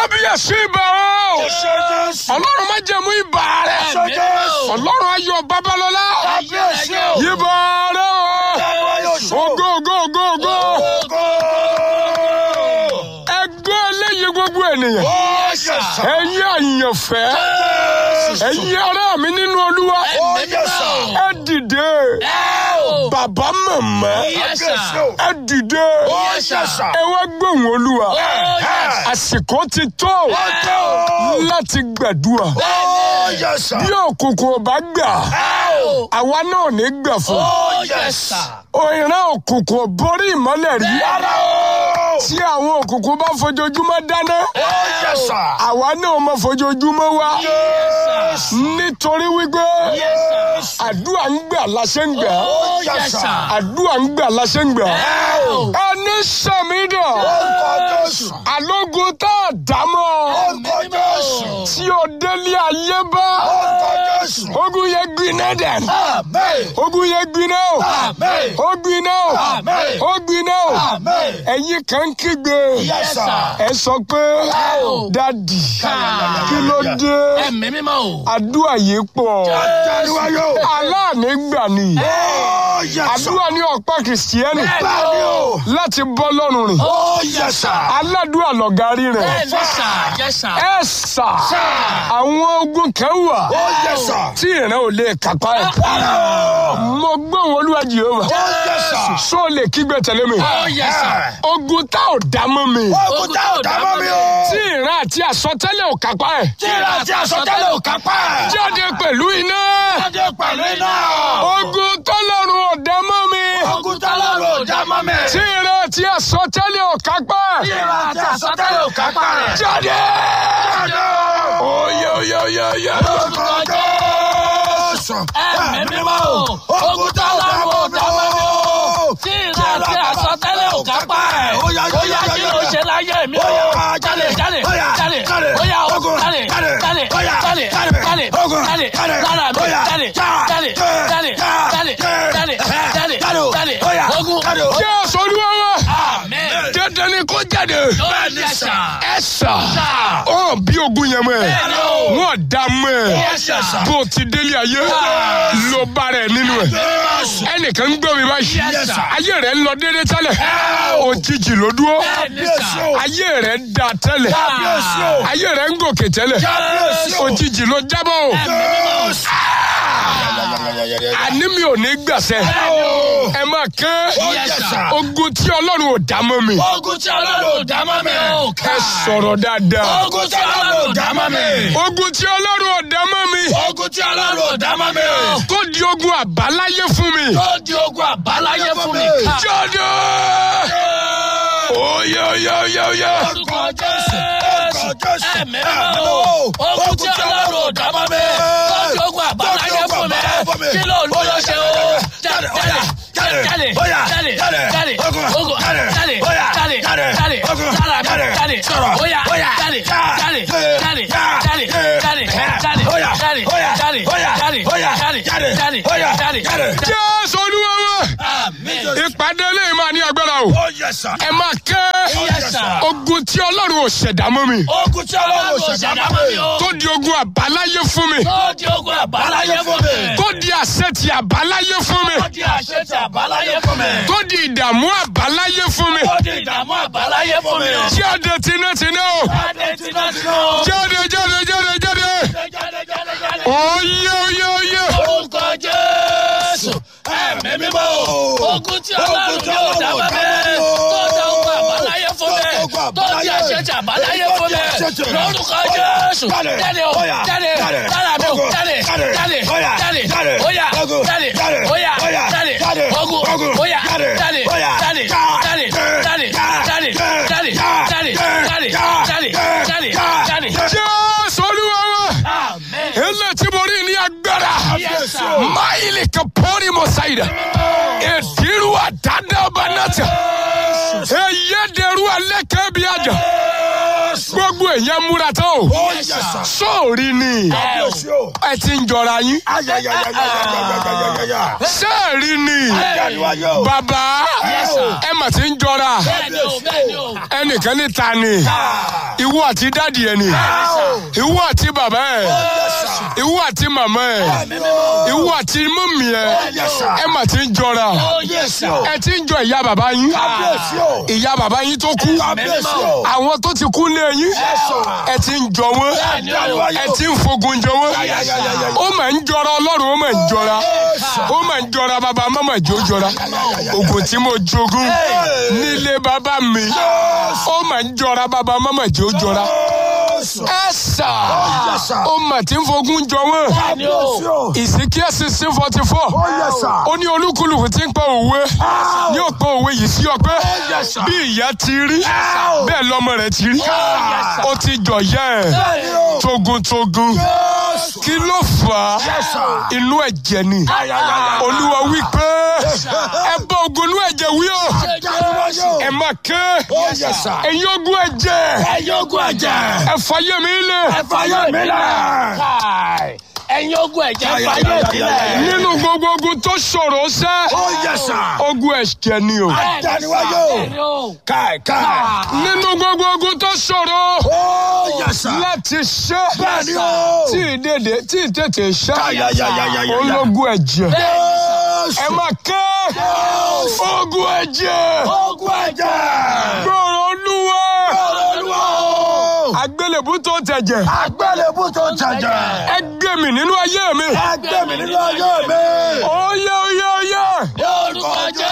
kábíyèsí ibà o Ṣé Jésù. ọlọ́run má jẹ̀mú ibà rẹ̀ Ṣé Jésù. ọlọ́run ayọ̀ babalọ́lá Kábíyèsí o. ibà rẹ̀ o ògo ògo ògo ògo Ògo. ẹgbẹ́ eléyìí gbogbo ènìyàn Ó yẹ sà. ẹ̀yin àyànfẹ́ ẹ̀yin ará mi nínú olúwa Ó yẹ sà. ẹ dìde bàbá màmá Kábíyèsí o. ẹ dìde Ó yẹ sà. ẹ wá gbóhùn olúwa Ẹ. àsìkò ti tó Ó tó. láti gbàdúrà Ó yẹ sà. bí òkùnkùn ò bá gbà àwa náà ò ní gbà fún Ó yẹ sà. òìrán òkùnkùn ò borí ìmọ́lẹ̀ rí Rárá o. tí àwọn òkùnkùn bá fojoojúmọ́ dáná Ó yẹ sà. àwa náà máa fojoojúmọ́ wá nítorí wípé àdúrà ń gbà láṣẹ ń gbà Ó yẹ sà. àdúrà ń gbà láṣẹ ń gbà ẹni sàmídà Orúkọ Jésù. alógun tá a dámọ̀ Orúkọ Jésù. tí o délé ayé bá Orúkọ Jésù. ogun yẹn gbiná dẹ̀ Àmín. ogun yẹn gbiná o Àmín. ó gbiná o Àmín. ó gbiná o Àmín. ẹ̀yin kan ń kígbe Yes, sir. ẹ sọ pé dadi kí ló dé ẹ̀mí mímọ́ o. àdúrà yìí pọ̀ Járíwáyò. aláàní gbà ni Ó yẹ sà. àdúrà ní ọ̀pá kìrìsìtẹ́nì Bẹ́ẹ̀ni o. láti bọ́ lọ́rùn rìn Ó yẹ sà. aládùúrà lọ̀gárí rẹ̀ bẹ́ẹ̀ni sà yẹ sà. ẹ sà àwọn ogun kan wà Ó yẹ sà. tí ìran ò lè kápá ẹ̀ Rárá o. mo gbóhùn olúwa jehova Ó yẹ sà. sọ lè kígbe tẹ̀lé mi ó yẹ sà. ogun tá ò dá mọ́ mi Ogun tá ò dá mọ́ mi o. tí ìran àti àsọtẹ́lẹ̀ ò kápá ẹ̀ Tíra àti àsọtẹ́lẹ̀ ò kápá ẹ̀. jáde pẹ̀lú iná Jáde pẹ̀lú iná. ogun tọ́lọ́run ò dá mọ́ mi Ogun tá lọ́rùn ò dá mọ́ mi. tí ìran àti àsọtẹ́lẹ̀ ò kápá ẹ̀ Tíra àti àsọtẹ́lẹ̀ ò kápá rẹ̀. jáde Jáde. oyè oyè oyè oyè Orúkọ Jésù. ẹ̀mí mímọ́ o. ogun tó lọ́rùn ò dá mọ́ mi o. tí ìran àti àsọtẹ́lẹ̀ ò kápá ẹ̀. Ó yá, ó yá kí ló ṣe láyé mi o. Ó yá, jáde jáde ó yá, jáde jáde. ó yá o Ogun, jáde jáde. jáde Ó yá, jáde jáde. jáde Ogun, jáde jáde. lára mi Ó yá, jáde jáde. jáde jáde Jáde. jáde jáde jáde Jáde o. jáde Ó yá, ogun jáde o. jẹ́ olúwa wa amen. dandan ni kó jáde ó yẹ sà. ẹ sà Sà. ọ bí ogun yẹn mọ́ ẹ Bẹ́ẹ̀ni o. wọn dá mọ́ ẹ Yes, sir. bó o ti délé ayé ló bá rẹ nínú ẹ ẹnìkan ń gbọ́ mi báyìí Yes, sir. ayé rẹ ń lọ déédéé tẹ́lẹ̀ òjijì ló dúró bẹ́ẹ̀ni sà. ayé rẹ ń da tẹ́lẹ̀ Kábíyèsí o. ayé rẹ ń gòkè tẹ́lẹ̀ Kábíyèsí o. òjijì ló jábọ̀ o àní mi ò ní gbàsẹ́ ẹ máa ké Yes, sir. ogun tí ọlọ́run ò dá mọ́ mi ogun tí ọlọ́run ò dá mọ́ mi o. ẹ sọ̀rọ̀ dáadáa ogun tí ọlọ́run ò dá mọ́ mi. ogun tí ọlọ́run ò dá mọ́ mi ogun tí ọlọ́run ò dá mọ́ mi o. tó di ogun àbáláyé fún mi tó di ogun àbáláyé fún mi. jáde oyè oyè oyè oyè orúkọ jésù Orúkọ Jésù. ẹ̀mí mímọ́ o. ogun tí ọlọ́run ò dá mọ́ mi. tó di ogun àbáláyé fún mi. kí ló ń lọ ṣe o. jáde jáde jáde Oya, jáde jáde, jáde ogun, ogun jáde, jáde oya, jáde jáde, jáde ogun, jáde jáde, jáde sọ̀rọ̀, oya oya, jáde já, jáde eh, jáde já, jáde eh, jáde eh, jáde oya, jáde oya, jáde oya, jáde oya, jáde jáde, jáde oya, jáde jáde. jésù olúwa wa àmín ìpàdé eléyìí máa ní agbára o Ó yẹ sà. ẹ máa ké Yes, sir. ogun tí ọlọ́run ò ṣẹ̀dá mọ́ mi Ogun tí ọlọ́run ò ọlọ́run ò ṣẹ̀dá ṣẹ̀dá mọ́ mọ́ mi. mi o. tó di ogun àbáláyé fún mi tó di ogun àbáláyé fún mi. tó di àṣẹ ti àbáláyé fún mi tó di àṣẹ ti àbáláyé fún mi. tó di ìdààmú àbáláyé fún mi tó di ìdààmú àbáláyé fún mi. jáde tinátiná o jáde tinátiná o. jáde jáde jáde jáde jáde jáde jáde. oyè oyè oyè orúkọ jésù ẹ̀mí mímọ́ o. ogun tí ọlọ́run yóò dá mọ́ mi. tó di ogun àbáláyé fún mi. tó di àṣẹ ti àbáláyé fún mi. lórúkọ jésù. jáde o jáde lára mi o jáde jáde jáde oya jáde oya jáde ogun oya jáde jáde jáde jáde jáde jáde jáde jáde jáde jáde jáde. jésù olúwa wa amen. ilé tí mo rí ní agbára Yes, sir. máìlì kan pọ́nrí mo ṣàyẹ̀dá èdèrú àdádábà náà tẹ̀ èyí dèrú alẹ́ kẹ́bi àjà gbogbo àdúrà yẹn múra tó Oh, yes, sir. sóòrì ni Kábíyèsí o. ẹ ti ń jọra yín Ayayayayayayayaya. sẹ́ẹ̀rì ni Adániwáyé o. bàbá Yes, sir. ẹ mà ti ń jọra bẹ́ẹ̀ni o bẹ́ẹ̀ni o. ẹnìkan ní ta ni ìwọ àti dáàdì ẹ ni ìwọ àti bàbá ẹ ìwọ àti màmá ẹ ìwọ àti mọ́mì ẹ ẹ mà ti ń jọra oh yes sir. ẹ ti ń jọ ìyá bàbá yín Kábíyèsí o. ìyá bàbá yín tó kú Kábíyèsí o. àwọn tó ti kú lé yín ẹ ti ń jọ wọn ẹ ti ń fogun jọ wọn ó mà ń jọra ọlọ́run ó mà ń jọra ó mà ń jọra bàbá mọ́mọ́ ìjó jọra ogun tí mo jogún nílé bàbá mi ó mà ń jọra bàbá mọ́mọ́ ìjó jọra ẹ sà ó mà ti ń fogun jọ wọn bẹ́ẹ̀ni o. ìsìnkí sixteen forty four ó ní olúkúlùkù tí ń pọ òwe ní òpó òwe yìí sí ọpẹ́ bí ìyá ti rí bẹ́ẹ̀ lọ́mọ rẹ̀ ti rí ó ti jọ̀yà ẹ̀ togun-togun kí ló fà á inú ẹ̀jẹ̀ ni olúwa wí pé ẹ bá ogun inú ẹ̀jẹ̀ wí o ẹ má ké ẹ̀yin ogun ẹ̀jẹ̀ ẹ̀yin ogun ẹ̀jẹ̀. ẹ fàyè mi lẹ̀ ẹ fàyè mi lẹ̀. káì ẹ̀yin ogun ẹ̀jẹ̀ ẹ fàyè mi lẹ̀. nínú gbogbo ogun tó ṣòro sẹ́ ogun ẹ̀jẹ̀ ni o Adániwáyé o. bẹ́ẹ̀ni o. Káì káì. nínú gbogbo ogun tó ṣòro Oh, yes, sir. láti ṣe Bẹ́ẹ̀ni o. tí ìdèdè tí ìtètè ṣe Ayayayayayaya. ológun ẹ̀jẹ̀ Yes. ẹ má ké ogun ẹ̀jẹ̀ Ogun ẹ̀jẹ̀. gbòòrò olúwa Olúwa o. àgbélébú tó tẹ̀jẹ̀ Àgbélébú tó jẹjẹ. ẹ gbé mi nínú ayé mi Ẹgbẹ́ mi nínú ayé mi. oyè oyè oyè lórúkọ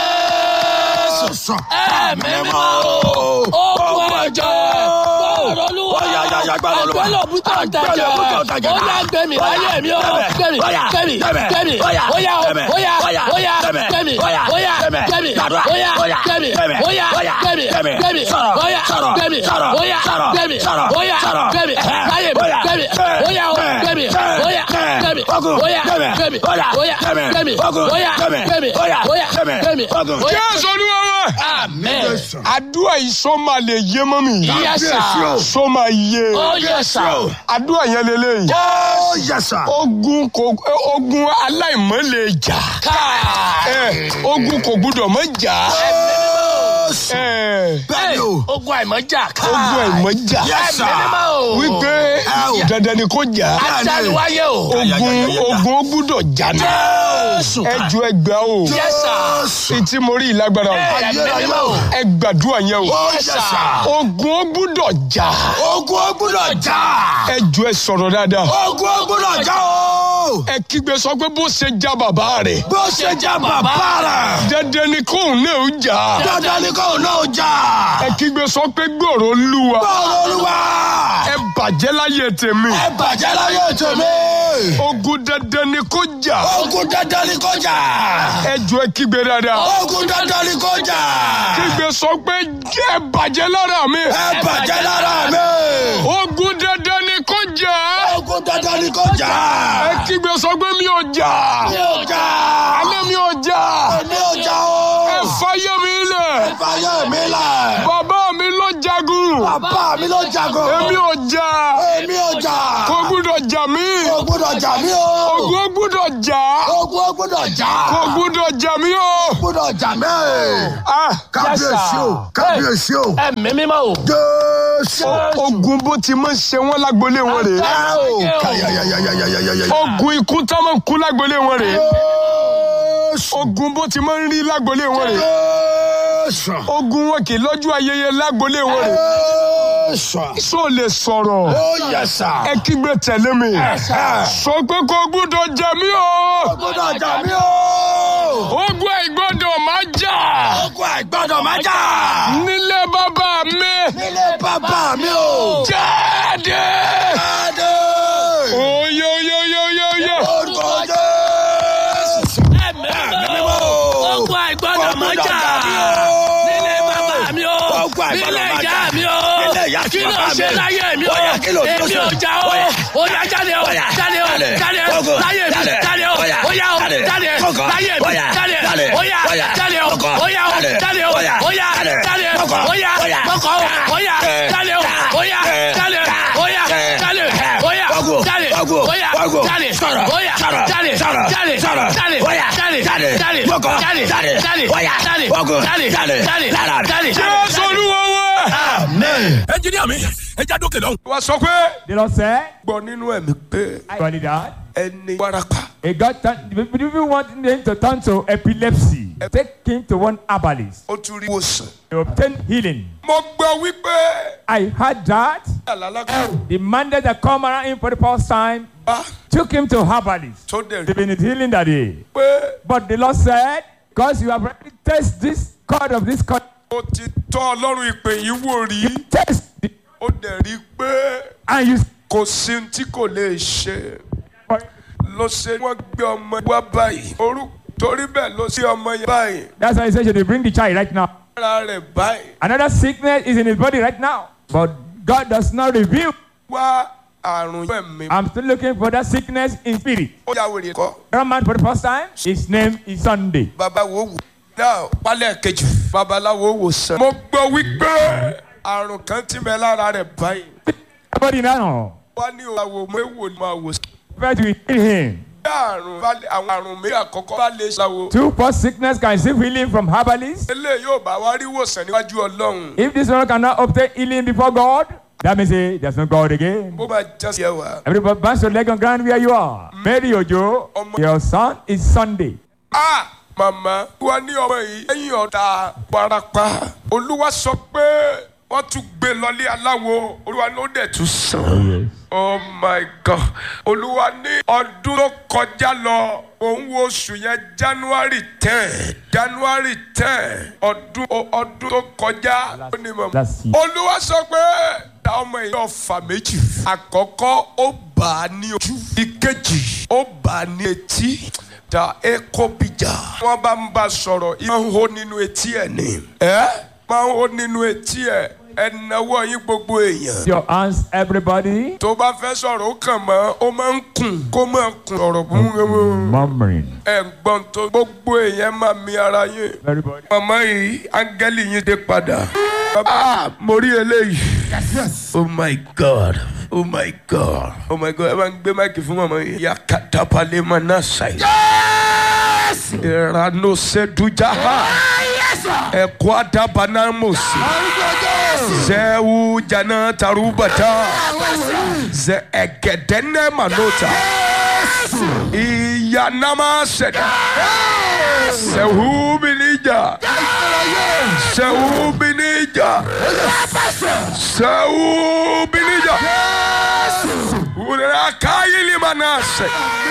jésù. ẹ̀mí mímọ́ o. ogun ẹ̀jẹ̀. gbọ́dọ̀ olúwa. àgbélébú tó ń tẹ̀jẹ̀. ó yá gbẹ̀mí láyé mi o. gbẹ̀mí gbẹ̀mí gbẹ̀mí. ó yá o ó yá ó yá gbẹ̀mí ó yá gbẹ̀mí ó yá gbẹ̀mí ó yá gbẹ̀mí gbẹ̀mí ó yá gbẹ̀mí ó yá gbẹ̀mí ó yá gbẹ̀mí láyé mi gbẹ̀mí ó yá o gbẹ̀mí ó yá gbẹ̀mí ó yá gbẹ̀mí ó yá gbẹ̀mí ó yá gbẹ̀mí ó yá gbẹ̀mí ó yá. jésù olúwa wa amen. àdúrà yìí sọ máa lè yé mọ́ mi yes sir. sọ máa yé oh yes sir. àdúrà yẹn lélẹ́yìí. Oh, yes, sir. ogun kò ogun aláìmọ́ lè jà káà. ẹ ogun kò gbúdọ̀ mọ́ jà ẹ Bẹ́ẹ̀ni o. ogun àìmọ́jà káà. ogun àìmọ́ jà Yes, sir. ẹ̀mí mímọ́ o. wípé Ẹ o. dandan ni kò jà adániwáyé o. ogun ogun ó gbúdọ̀ jà ní jésù. ẹ ju ẹgbà o yes sir. etí mo rí ìlágbára o ẹ̀mí mímọ́ o. ẹ gbàdúrà yẹn o Oh, yes yes, sir. sir. ogun ó gbúdọ̀ jà Ogun ó gbúdọ̀ jà. ẹ ju ẹ sọ̀rọ̀ dáadáa Ogun ó gbúdọ̀ jà o. ẹ kígbe sọ pé bó ṣe já bàbá rẹ̀ Bó ṣe jà bàbá rẹ̀. dandan ni kóun náà ó jà Dandan ni kò náà jà. ẹ kígbe sọ pé gbòòrò olúwa Bọ́ọ̀lù olúwa. ẹ bàjẹ́ láyé tèmi Ẹ bàjẹ́ láyé tèmi. ogun dandan ni kó jà Ogun dandan ni kò jà. ẹ jọ ẹ kígbe dáadáa Ogun dandan ni kò jà. kígbe sọ pé ẹ bàjẹ́ lára mi Ẹ bàjẹ́ lára mi. ogun dandan ni kó jà Ogun dandan ni kò jà. ẹ kígbe sọ pé mi ò jà Mi ò jà. alẹ́ mi ò jà Mi ò jà o. ẹ fàyè mi lẹ̀ Fàyè mi lẹ̀. bàbá mi ló jagun Bàbá mi ló jagun. èmi ò jà Èmi ò jà. kò gbúdọ̀ jà mí Kò gbúdọ̀ jà mí o. ogun ó gbúdọ̀ jà Ogun ó gbúdọ̀ jà. kò gbúdọ̀ jà mí o. gbúdọ̀ jà mí. Ah, Kábíyèsí o. Kábíyèsí o. ẹ̀mí mímọ́ o. Jésù. ogun bó ti máa ń ṣe wọn lágbolé wọn rèé Ẹ o. Kàyàyàyàyàyàyàyà. ogun ikú tá máa ń kú lágbolé wọn rèé Jésù. ogun bó ti máa ń rí lágbolé wọn rèé Jésù. ogun wọn kì í lọ́jọ́ ayẹyẹ lágbolé wọn rèé Jésù. sọ lè sọ̀rọ̀ Ó yẹ sà. ẹ kígbe tẹ̀lé mi sọ pé kò gbúdọ̀ jà mí o gbúdọ̀ jà mí o. ogun àìgbọ́dọ̀ má jà Ogun àìgbọ́dọ̀ má jà. nílé bàbá mi Nílé bàbá mi o. jáde Jáde. oyoyoyoyoyo Orúkọ Jésù. ẹ̀mí mímọ́ o. ogun àìgbọ́dọ̀ mọ́ jà. nílé bàbá mi o. Ogun àìgbọ́dọ̀ nílé má ìyá jà. mi o. Nílé ìyá kí ló bàbá mi. ṣe láyé mi o. Bóyá kí ló dúró èmi sí? ò jà o. Bóyá. ó yá jáde o. Bóyá. jáde o. Jáde. jáde o. Kókó. láyé mi. Jáde. jáde o. Bóyá. ó yá o. Jáde. jáde. Kókó. láyé mi. Bóyá. jáde. Jáde. ó yá. Bóyá. jáde o. Kókó. ó yá o. Jáde. jáde o. Bóyá. ó yá. Jáde. jáde. Kókó. ó yá. Bóyá. kókó. ó yá. Eh. jáde o. ó yá. Eh. jáde. Wágò, Oya, wágò. jáde. Sọ̀rọ̀, Oya, sọ̀rọ̀, jáde. sọ̀rọ̀, Jáde. sọ̀rọ̀. Jáde. Oya, Jáde. jáde, Jáde. wágò, Jáde. jáde, Jáde. Oya, Jáde. wágò, Jáde. jáde, Jáde. lára. Jáde. jésù olúwa wá. Amen. ẹnjìníà mi ẹ já dókè lọ. wá sọ pé The Lord said, gbọ́ nínú ẹ̀mí pé I call it that. ẹni wárápá It got turn, if you want him to turn to epilepsy, take him to one herbalist ó tún rí ìwòsàn. to obtain healing. mo gbọ́ wípé I heard that àlàlákà the man that come around him for the first time bá took him to herbalist. tó dẹ̀ They've rí been healing that day. pé But the Lord said, because you have already tasted this cord of this cord, ó ti tọ́ ọlọ́run ìpè yìí wò rí taste it, ó dẹ̀ rí pé and you kò sí ohun tí kò lè ṣe ló ṣe wọ́n gbé ọmọ wá báyìí orú torí bẹ́ẹ̀ ló ṣe ọmọ yẹn báyìí That's why he said, should they bring the child right now? ara rẹ̀ báyìí Another sickness is in his body right now. But God does not reveal. wá àrùn ẹ̀mí I'm still looking for that sickness in spirit. ó yà wèrè kọ́ That man for the first time, his name is Sunday. babawo wò náà pálẹ̀ kejì babaláwo wò sàn. mo gbọ́ wípé àrùn kan ti bẹ lára rẹ̀ báyìí Everybody now, wá ní òwò méwò ni máa wò sí. try to heal him. bí àrùn bá lè àwọn àrùn méjì àkọ́kọ́ bá lè ṣàwò. Two first sickness can receive healing from herbalists. eléyìí yóò bá wá rí wòsàn níwájú ọlọ́run. If this one cannot obtain healing before God, that means eh, there's no God again. bó máa jẹ́ sí ẹ wá. Everybody bounce your leg on ground where you are. Mary Ojo, your son is Sunday. a màmá wa ní ọmọ yìí lẹ́yìn ọ̀tá parapa olúwa sọ pé wọ́n tún gbé lọlé aláwo olúwa ló dẹ̀ tún sàn. oh my god olúwa ní ọdún tó kọjá lọ òun wo oṣù yẹn january ten january ten ọdún ọdún tó kọjá ó ní mọ̀ Last year. olúwa sọ pé ta ọmọ yìí yóò fà méjì àkọ́kọ́ ó bà á ní ojú ìkejì ó bà á ní etí ta eko bija. wọ́n bá ń bá a sọ̀rọ̀ ìmọ̀ ń hó nínú etí ẹ̀ ni. ẹ́ máa ń hó nínú etí ẹ̀ ẹ̀ náwó yín gbogbo èèyàn Your hands, everybody. tó bá fẹ́ sọ̀rọ̀ ó kàn mọ́ ó máa ń kùn kó máa kùn ọ̀rọ̀ fún Murmuring. ẹ̀ ń gbọ́n tó gbogbo èèyàn máa mi ara yín. Everybody. màmá yìí áńgẹ́lì yín dé padà. ah mo rí eléyìí. oh my god oh my god oh my god ẹ máa ń gbé máìkì fún màmá yìí. yakata palema náà ṣàì. ìrànú sẹ́dújáhà ẹ̀kọ́ àdàbànàmọ̀sí. zẹ́wù jana tarubata zẹ ẹ̀gẹ̀dẹ́nẹ́ manota iyanama sẹ̀dá sẹ̀wù bìnníjà sẹ̀wù bìnníjà sẹ̀wù bìnníjà wùdàrà káyìlì manase.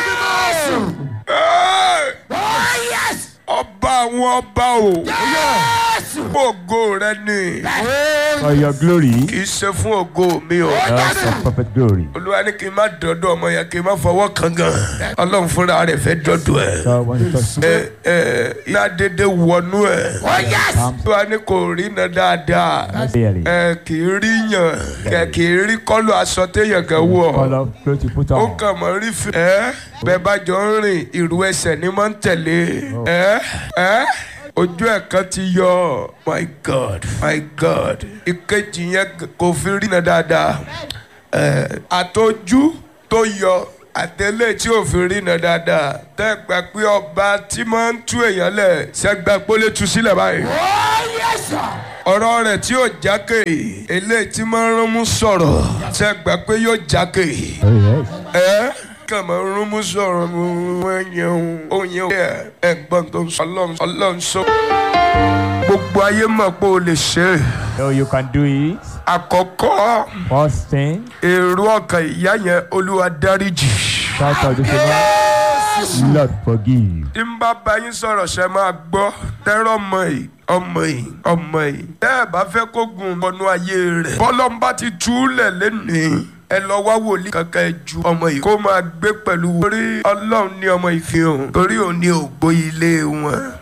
ọba àwọn ọba o ògo rẹ ni For your glory, kì í ṣe fún ògo mi o. that's your perfect glory. olúwa ní kí n má dọdọ ọmọ yẹn kí n má fọwọ́ kan gan ọlọ́run fúnra rẹ̀ fẹ́ dọdọ ẹ̀ God wants to touch ẹ ẹ iná dédé wọnú ẹ̀ olúwa ní kò rí iná dáadáa daily. ẹ kì í rí yàn kẹ kì í rí kọlu aṣọ téèyàn kan wọ̀ Color clothes you put ó on. kàn mọ́ rí fi ẹ bẹ́ẹ̀ bá jọ ń rìn ìrù ẹsẹ̀ ni máa ń tẹ̀lé ẹ ẹ ojú ẹ̀ kan ti yọ my god my god ìkejì yẹn kò fi rí iná dáadáa ẹ àtọjú tó yọ àtẹlẹ tí ò fi rí iná dáadáa tẹ́ gbà pé ọba tí máa ń tú èèyàn lẹ̀ ṣẹ́gbà pólé tu sílẹ̀ báyìí ọ̀rọ̀ rẹ̀ tí yóò jákè eléyìí tí máa ń rán mú sọ̀rọ̀ ṣẹ́gbà pé yóò jákè Oh, yes. ẹ kàn máa ń rún mú sọ̀rọ̀ mú wọ́n yẹn o yẹn o ẹ̀gbọ́n tó ń sọ ọlọ́run ọlọ́run sọ. gbogbo ayé mọ̀ pé o lè ṣe é. So you can do it. àkọ́kọ́ First thing, èrò ọkàn ìyá yẹn olúwa dáríjì. shout out to the Lord forgive. tí n bá bá yín sọ̀rọ̀ ṣe máa gbọ́ tẹ́rọ ọmọ yìí ọmọ yìí ọmọ yìí tẹ́ ẹ bá fẹ́ kó gun ọ̀nà ayé rẹ̀ bọ́lọ́mbà ti túlẹ̀ lẹ́nìí ẹ lọ wá wòlíì kankan ẹ ju ọmọ yìí kó máa gbé pẹ̀lú torí ọlọ́run ní ọmọ yìí fi hàn torí òun ní ògbó ilé wọn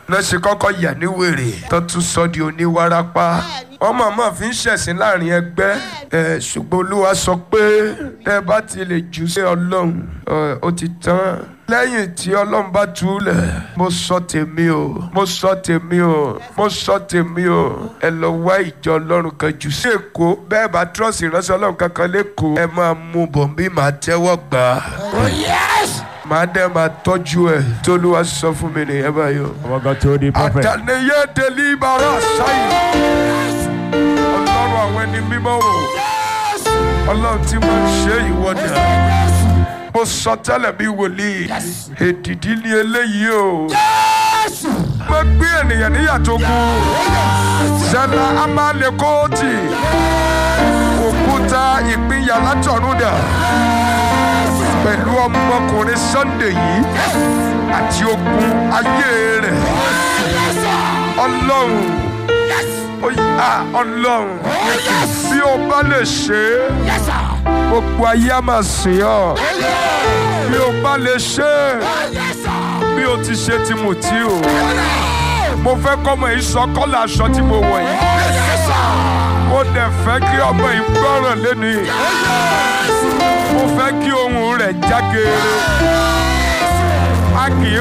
lọ́sẹ̀ kọ́kọ́ yà ní wèrè tó tún sọ di oníwárápá wọ́n mọ̀ọ́mọ̀ fi ń ṣẹ̀sìn láàrin ẹgbẹ́ ẹ̀ ṣùgbọ́n olúwa sọ pé ẹ bá ti lè jù sí ọlọ́run ẹ̀, ó ti tán lẹ́yìn tí ọlọ́run bá túlẹ̀ mo sọ tèmi o mo sọ tèmi o mo sọ tèmi o ẹ lọ wá ìjọ ọlọ́run kan jù sí èkó bẹ́ẹ̀ bá trọ́ọ̀sì ìránṣẹ́ ọlọ́run kankan lẹ́kọ̀ọ́ ẹ máa mú bọ̀ bí màá tẹ́wọ́ gbà á màá dẹ́ máa tọ́jú ẹ̀ tólúwa sọ fún mi nìyẹn báyìí o. What God told the prophet. àtàlẹ́yẹ délíbàrà sáyìn ọlọ́run àwọn ẹni mímọ́ o ọlọ́run tí mo ń ṣe ìwọ́dà mo sọ tẹ́lẹ̀ bí wòlíì èdìdí ni eléyìí o mo gbé ènìyàn níyàtọ̀ kú zẹlá amálekóòtì òkúta ìpínyà látọ̀run dà pẹ̀lú ọmọkùnrin sunday yìí àti ogun ayé rẹ̀ ọlọ́run ó yá ọlọ́run bí o bá lè ṣe é gbogbo ayé á máa sìn ọ́ bí o bá lè ṣe é bí o ti ṣe ti mú tí o mo fẹ́ kọ́mọ yìí sọ kọ́lá aṣọ tí mo wọ̀ yìí mo dẹ̀ fẹ́ kí ọmọ yìí gbọ́ràn lẹ́nu yìí mo fẹ́ kí ohùn rẹ̀ jágeere a kì í